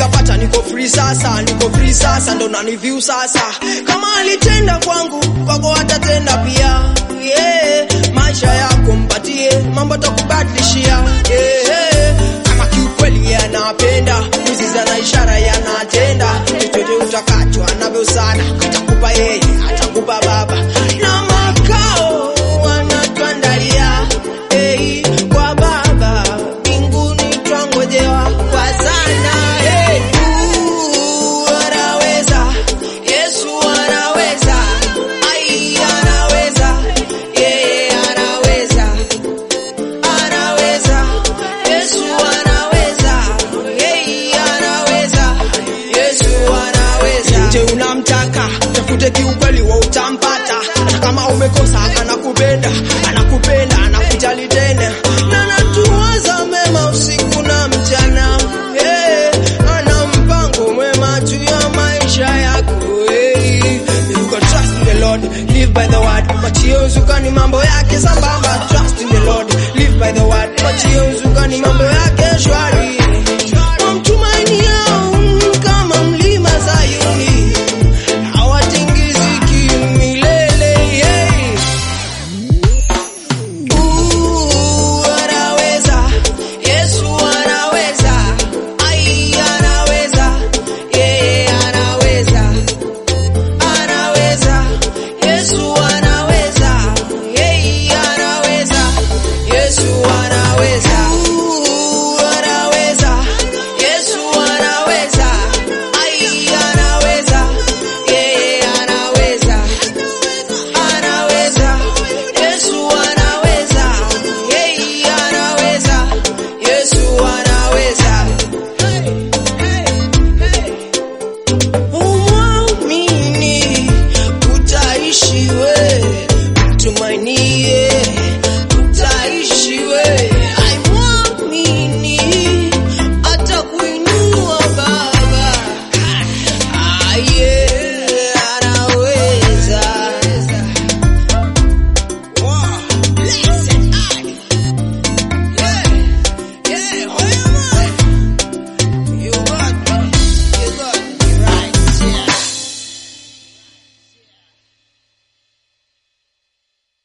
nishapata niko free sasa niko free sasa ndo naniview sasa kama alitenda kwangu kwako atatenda pia yeah. maisha yako mpatie mambo takubadilishia yeah. kama kiukweli yanapenda mizizi na ishara yanatenda chochote utakacho anavyo sana atakupa yeye atakupa baba na makao wanatuandalia hey, kwa baba mbinguni twangojewa kwa sana hey. Uu, anaweza Yesu anaweza ai anaweza yeye anaweza anaweza Yesu anaweza yeye anaweza Yesu anaweza nje unamtaka tafute kiukweli wa utampata hata kama umekosa anakupenda anakupenda anakujali tena na natuwaza mema usiku na mchana hey, ana mpango mwema juu ya maisha yako hey. You can trust in the Lord, live by the word. Machio uzukani mambo yake sambamba. Trust in the Lord, live by the word. Machio uzukani mambo yake